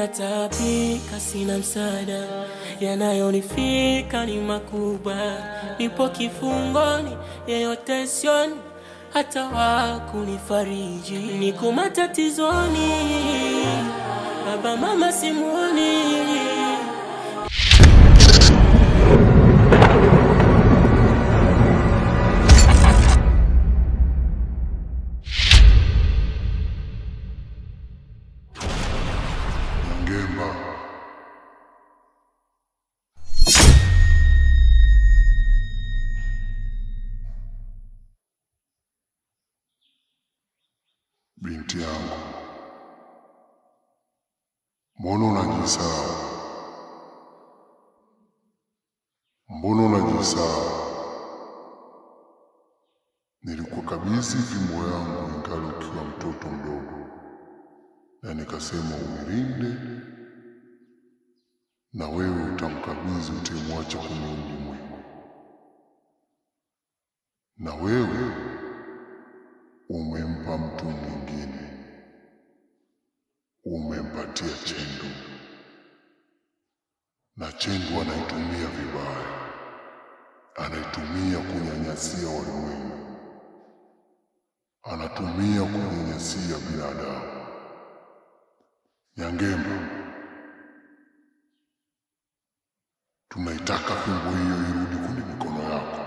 Minataabika, sina msaada, yanayonifika ni makubwa. Nipo kifungoni, yeyote sioni, hata wakunifariji. Niko matatizoni, baba mama simuoni. Ngemba. Binti yangu, mbona unajisahau? Mbona unajisahau? Nilikukabidhi fimbo yangu ingali ukiwa mtoto mdogo na nikasema uilinde, na wewe utamkabidhi utemwacha kwenye ulimwengu, na wewe umempa mtu mwingine, umempatia Chendu, na Chendu anaitumia vibaya, anaitumia kunyanyasia walimwengu, anatumia kunyanyasia binadamu. Nyangemba, tunaitaka fimbo hiyo irudi kwenye mikono yako,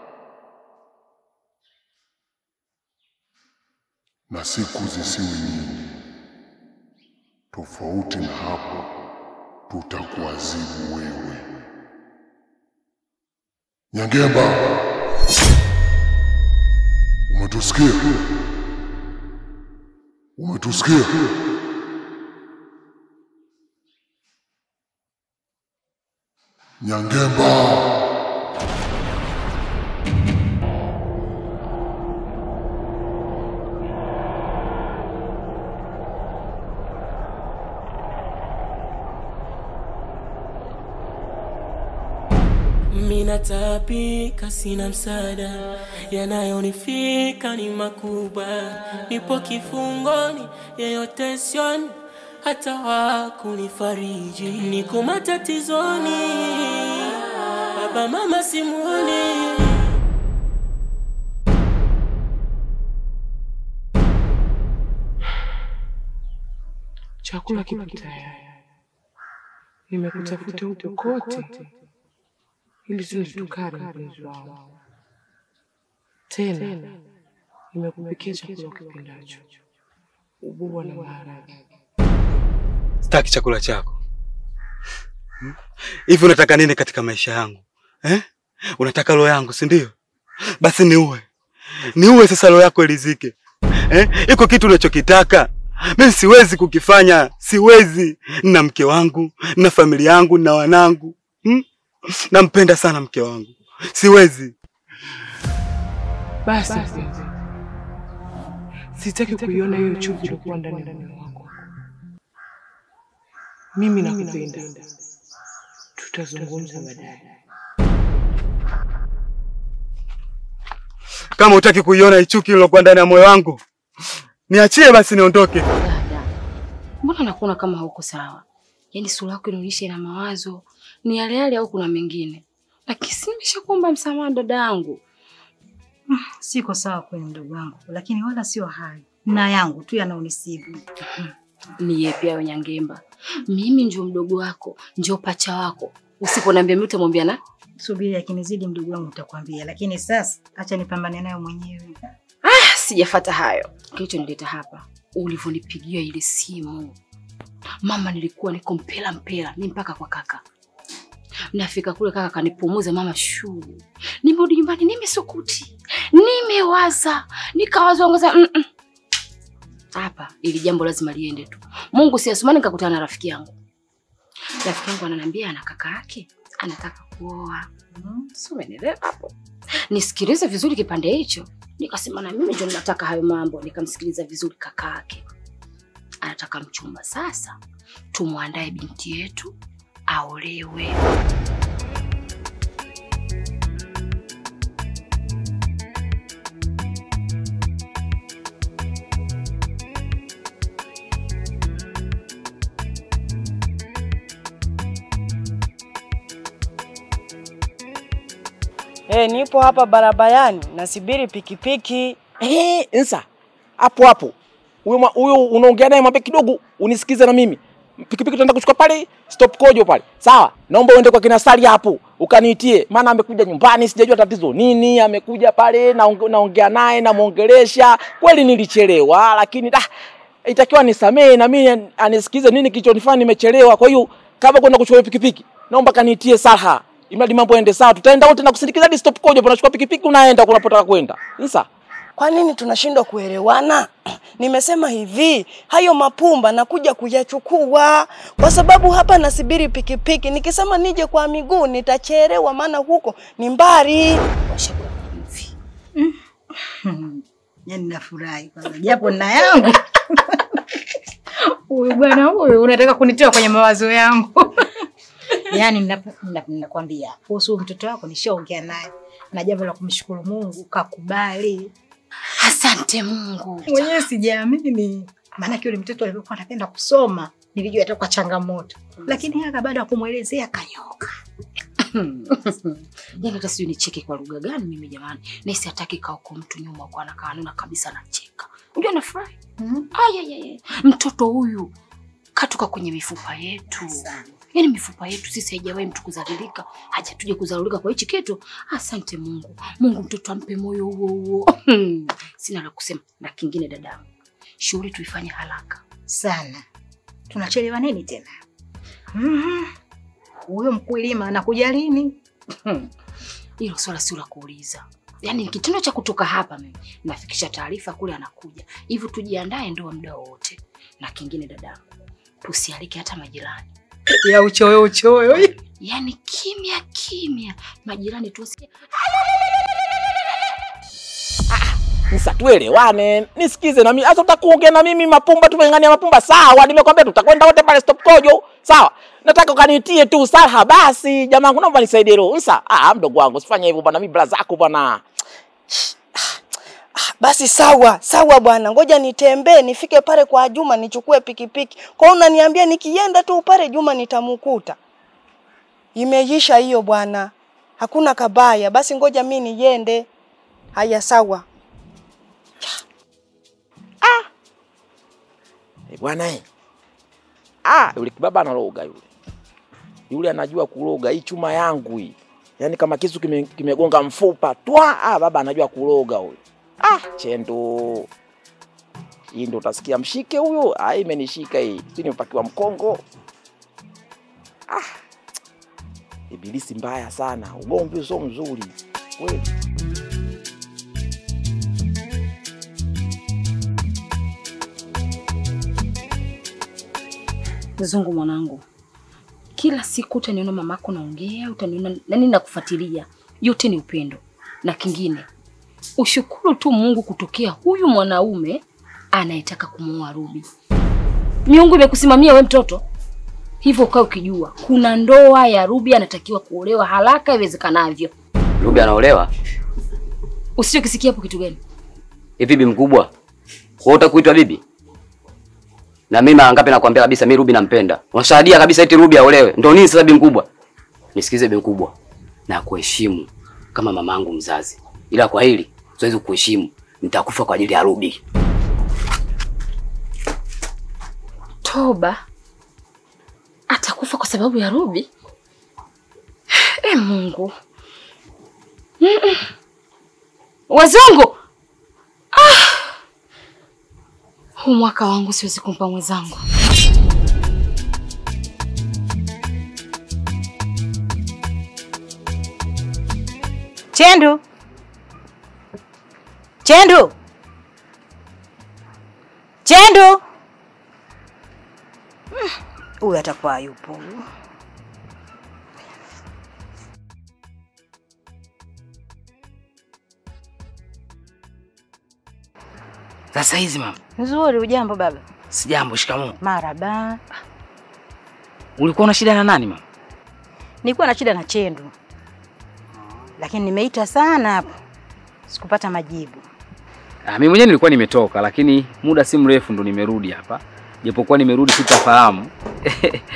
na siku zisiwe nyingi. Tofauti na hapo, tutakuadhibu wewe. Nyangemba, umetusikia? Umetusikia? Nyangemba. Minataabika, sina msaada, yanayonifika ni makubwa. Nipo kifungoni, yeyote sioni, hata wakunifariji. Niko matatizoni, baba mama simuoni. Chakula kipo tayari, nimekutafuta huko kote ili tule tukale, mpenzi wangu. Tena nimekupikia chakula ukipendacho, ubua na maharage. Sitaki chakula chako. Hmm? Hivi unataka nini katika maisha yangu eh? Unataka roho yangu, si ndio? Basi niue, niue sasa, roho yako ilizike eh? Iko kitu unachokitaka mimi siwezi kukifanya, siwezi. Nina mke wangu, nina familia yangu, nina wanangu hmm? Nampenda sana mke wangu, siwezi. Basi mpenzi, sitaki kuiona hiyo chuki iliyokuwa ndani ya moyo wako. Mimi nakupenda, tutazungumza baadaye. Kama hutaki kuiona ichuki ilokuwa ndani ya moyo wangu, niachie basi niondoke. Dada, mbona nakuona kama hauko sawa? Yaani sura yako inaonyesha ina mawazo, ni yale yale au kuna mengine? Lakini si nimeshakuomba msamaha dada yangu. Siko sawa kweli mdogo wangu, lakini wala sio hayo na yangu tu yanaonisibu. Ni yepi hayo Nyangemba? Mimi ndio mdogo wako, ndio pacha wako. Usiponiambia mimi utamwambia na? Subiri akinizidi mdogo wangu nitakwambia, lakini sasa acha nipambane nayo mwenyewe. Ah, sijafata hayo. Kilichonileta hapa, ulivyonipigia ile simu. Mama nilikuwa niko mpela mpela, ni mpaka kwa kaka. Nafika kule kaka kanipumuza mama shuu. Nimerudi nyumbani nimesukuti. Nimewaza, nikawaza ngoza mm -mm. Hapa ili jambo lazima liende tu. Mungu si asumani nikakutana na rafiki yangu. Rafiki yangu ananiambia ana kaka yake anataka kuoa. Mm, sio umeelewa hapo? Nisikilize vizuri kipande hicho. Nikasema na mimi ndio ninataka hayo mambo. Nikamsikiliza vizuri kaka yake. Anataka mchumba sasa. Tumwandae binti yetu aolewe. Eh, nipo hapa barabarani nasibiri pikipiki. Eh, nsa hapo hapo huyo mwa- huyo unaongea naye mwambie kidogo unisikize na mimi pikipiki tunaenda kuchukua pale stop kojo pale sawa naomba uende kwa kina Sali hapo ukaniitie maana amekuja nyumbani sijajua tatizo nini amekuja pale naonge- naongea naye namuongelesha kweli nilichelewa lakini da itakiwa nisamee na mimi anisikize nini kilichonifanya nimechelewa kwa hiyo kama kwenda kuchukua hiyo pikipiki naomba kaniitie Salha imradi mambo yaende sawa tutaenda wote na kusindikiza hadi stop kojo unachukua pikipiki unaenda kunapotaka kwenda nsa Kwa nini tunashindwa kuelewana? Nimesema hivi, hayo mapumba nakuja kuyachukua kwa sababu hapa nasibiri pikipiki. Nikisema nije kwa miguu nitachelewa, maana huko ni mbali. Washakuwa mvi. Yaani nafurahi kwanza japo na yangu. Huyu bwana huyu unataka kunitoa kwenye mawazo yangu. Yaani ninapo- nina- ninakwambia kuhusu mtoto wako nishaongea naye na jambo la kumshukuru Mungu kakubali. Asante Mungu. Mwenyewe sijaamini. Maana yule mtoto alivyokuwa anapenda kusoma nilijua atakuwa changamoto. Lakini haka baada ya kumwelezea kanyoka. Yaani hata sijui nicheke kwa lugha gani mimi jamani. Nesi hataki kaa huko mtu nyuma kwa anakaa anaona kabisa anacheka. Unajua nafurahi. Mhm. Ay, ay, ay. Mtoto huyu katoka kwenye mifupa yetu. Yaani mifupa yetu sisi haijawahi mtu kuzalilika, hajatuje kuzalilika kwa hichi kitu. Asante Mungu. Mungu mtoto ampe moyo huo huo. Sina la kusema. Na kingine dadangu. Shughuli tuifanye haraka. sana. Tunachelewa nini tena? Mhm. Huyo mkulima anakuja lini? Hilo swala sio la kuuliza. Yaani kitendo cha kutoka hapa mimi nafikisha taarifa kule anakuja. Hivyo tujiandae ndoa muda wote. Na kingine dadangu, tusialike hata majirani. Ya uchoyo uchoyo. Yaani kimya kimya, majirani tusikie. Nisa tuelewane, nisikize na mimi. Hata utakuongea na mimi mapumba tumeng'ania mapumba sawa. Nimekwambia tutakwenda wote pale stop kojo. Sawa. Nataka ukanitie tu Salha basi. Jamaa naomba nisaidie roho. Nsa, ah mdogo wangu usifanye hivyo bwana, mimi brother zako bwana. Basi sawa sawa bwana, ngoja nitembee nifike pale kwa Juma nichukue pikipiki. Kwa hiyo unaniambia nikienda tu pale Juma nitamkuta? Imeisha hiyo bwana, hakuna kabaya. Basi ngoja mi niende. Haya, sawa. Eh, bwana eh. Ah, yule kibaba analoga yule. Yule anajua kuloga hii chuma yangu hii. Yaani kama kisu kime- kimegonga mfupa twa, ah baba anajua kuloga huyo. Ah, chendo. Hii ndo utasikia mshike huyo. Ah, hii imenishika hii. Si nimepakiwa mkongo. Ah. Ibilisi mbaya sana. Ugomvi sio mzuri. Kweli. Mzungu mwanangu, kila siku utaniona mamako naongea, utaniona nani nakufuatilia, yote ni upendo. Na kingine, ushukuru tu Mungu kutokea huyu mwanaume anayetaka kumuoa Ruby. Miungu imekusimamia we mtoto, hivyo ukae ukijua kuna ndoa ya Ruby anatakiwa kuolewa haraka iwezekanavyo. Ruby anaolewa? Usichokisikia hapo kitu gani? Hivi bibi mkubwa, wewe utakuitwa bibi? Na mimi mara ngapi nakwambia kabisa mimi Ruby nampenda. Unashahadia kabisa eti Ruby aolewe. Ndio nini sasa bibi mkubwa? Nisikize bibi mkubwa. Na kuheshimu kama mamangu mzazi. Ila kwa hili siwezi kuheshimu. Nitakufa kwa ajili ya Ruby. Toba atakufa kwa sababu ya Ruby? E Mungu. Mm-mm. Wazungu, ah! Huu mwaka wangu siwezi kumpa mwenzangu. Chendu. Chendu. Chendu. Mm, Huyu atakuwa yupo. huyu. Sasa hizi mama, Nzuri, ujambo baba? sijambo. Shikamoo. Maraba. Ulikuwa una shida na nani mama? Nilikuwa na shida na Chendu, lakini nimeita sana hapo, sikupata majibu. Ah, mimi mwenyewe nilikuwa nimetoka, lakini muda si mrefu ndo nimerudi hapa, japokuwa nimerudi sitafahamu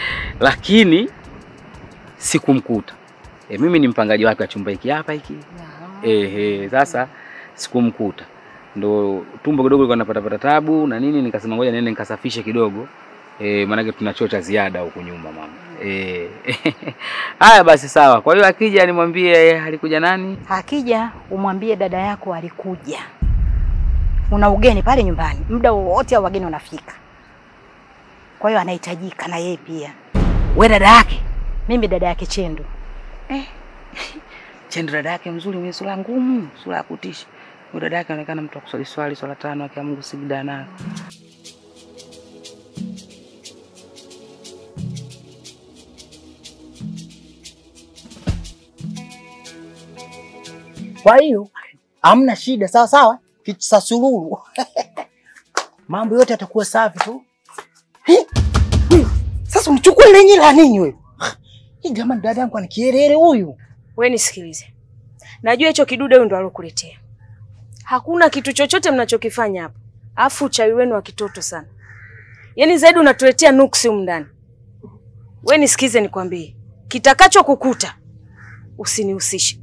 lakini sikumkuta. E, mimi ni mpangaji wake wa chumba hiki hapa hiki. Ehe, sasa sikumkuta, ndo tumbo kidogo likuwa napatapata tabu na nini, nikasema ngoja niende nikasafishe kidogo e, maanake tuna choo cha ziada huku nyumba mama. Eh, haya basi sawa. Kwa hiyo akija nimwambie alikuja nani? Akija umwambie dada yako alikuja, una ugeni pale nyumbani, muda wowote au wageni wanafika. Kwa hiyo anahitajika na yeye pia. We dada yake Mimi dada yake Chendu. Chendo dada yake mzuri, mwenye sura ngumu, sura ya kutisha. Huyo dada yake anaonekana mtu wa kuswali swali swala tano, akia Mungu sijida nayo. Kwa hiyo hamna shida, sawa sawa, kitasururu mambo yote yatakuwa safi tu. Hi, hi, Sasa unichukue lenye la nini wewe? Hii jamani, dada yangu ana kielele huyu. We nisikilize, najua hicho kidude huyu ndo alokuletea. Hakuna kitu chochote mnachokifanya hapa, afu uchawi wenu wa kitoto sana. Yaani zaidi unatuletea nuksi humu ndani. We nisikize, nikwambie, kitakacho kukuta usinihusishe.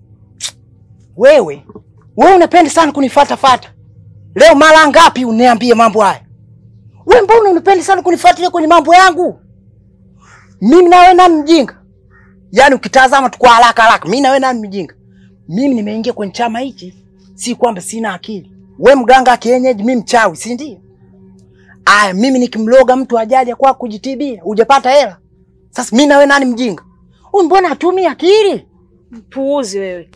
Wewe wewe unapenda sana kunifuata fata. Leo mara ngapi uniambie mambo haya? Wewe mbona unapenda sana kunifuatilia kwenye mambo yangu? Mimi na wewe nani mjinga? Yaani ukitazama tu kwa haraka haraka, mimi na wewe nani mjinga? Mimi nimeingia kwenye chama hichi, si kwamba sina akili. We mganga wa kienyeji, mimi mchawi, si ndio? Aya, mimi nikimloga mtu ajaje kwa kujitibia, hujapata hela. Sasa mimi na wewe nani mjinga? Huyu mbona hatumii akili? Mpuuzi wewe.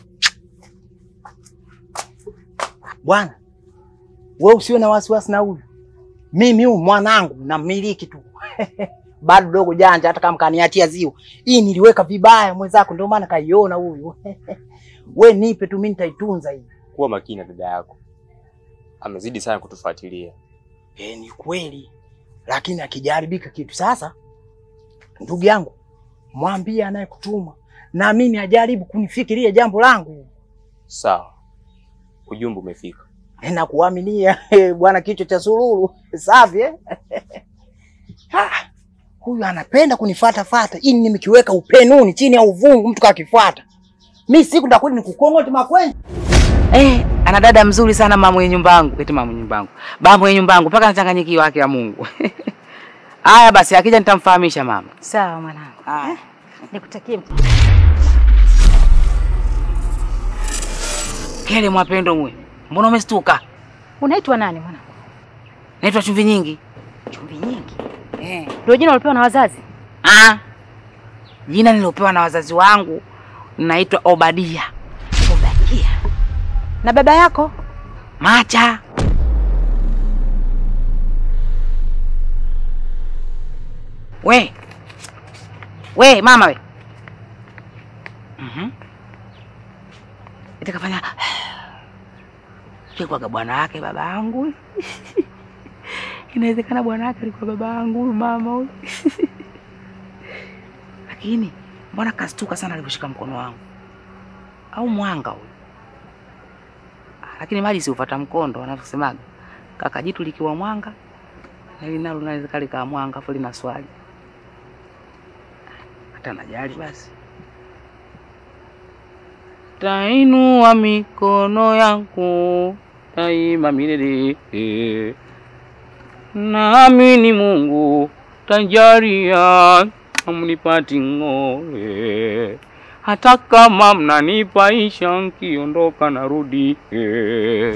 Bwana, wewe usiwe na wasiwasi na huyu. Mimi huyu mwanangu namiliki tu. Bado dogo janja, hata kama kaniatia ziwa. Hii niliweka vibaya mwenzako, ndio maana kaiona huyu. We nipe tu, mimi nitaitunza hii. Kuwa makini na dada yako, amezidi sana kutufuatilia. Eh, ni kweli, lakini akijaribika kitu sasa, ndugu yangu, mwambie anayekutuma naamini ajaribu kunifikiria jambo langu. Sawa, ujumbe umefika. na kuaminia bwana kichwa cha sururu safi eh? Ah, huyu anapenda kunifata fata ili nimekiweka upenuni chini ya uvungu, mtu kakifuata mi siku ndakwenda nikukong'ote makwenzi. Eh, ana dada mzuri sana mama mwenye nyumba yangu. Eti mama mwenye nyumba yangu. Baba mwenye nyumba yangu mpaka nachanganyikiwa haki ya Mungu. Haya basi akija nitamfahamisha mama. Sawa mwanangu. Eh, nikutakie mtu. Kele mwapendo mwe. Mbona umestuka? Unaitwa nani mwanangu? Naitwa chumvi nyingi. Chumvi nyingi. Eh. Ndio jina ulipewa na wazazi? Ah. Jina nilopewa na wazazi wangu naitwa Obadia. Obadia. Na baba yako? Macha. We. We mama we. Mhm. Itakafanya Sikwaga bwana wake baba yangu. Inawezekana bwana wake alikuwa baba yangu huyu mama huyu. Lakini mbona kastuka sana alivyoshika mkono wangu? Au mwanga huyu? Ah, Lakini maji si ufuata mkondo wanavyosemaga. Kaka jitu likiwa mwanga na hili nalo linaweza likawa mwanga afu lina swali. Hata najali basi. Tainua mikono yangu daima milele, naamini Mungu tajalia amnipati ng'oe, hata kama mnanipaisha nkiondoka narudi eh.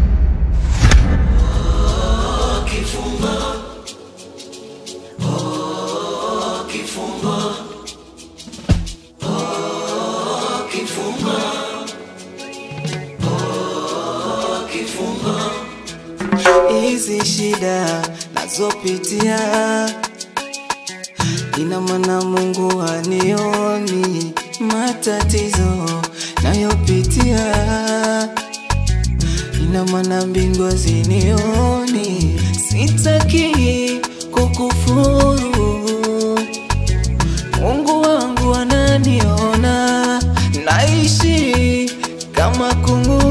hizi shida nazopitia, ina maana Mungu hanioni matatizo nayopitia, ina maana mbingu hazinioni. Sitaki kukufuru, Mungu wangu ananiona, naishi kama kungu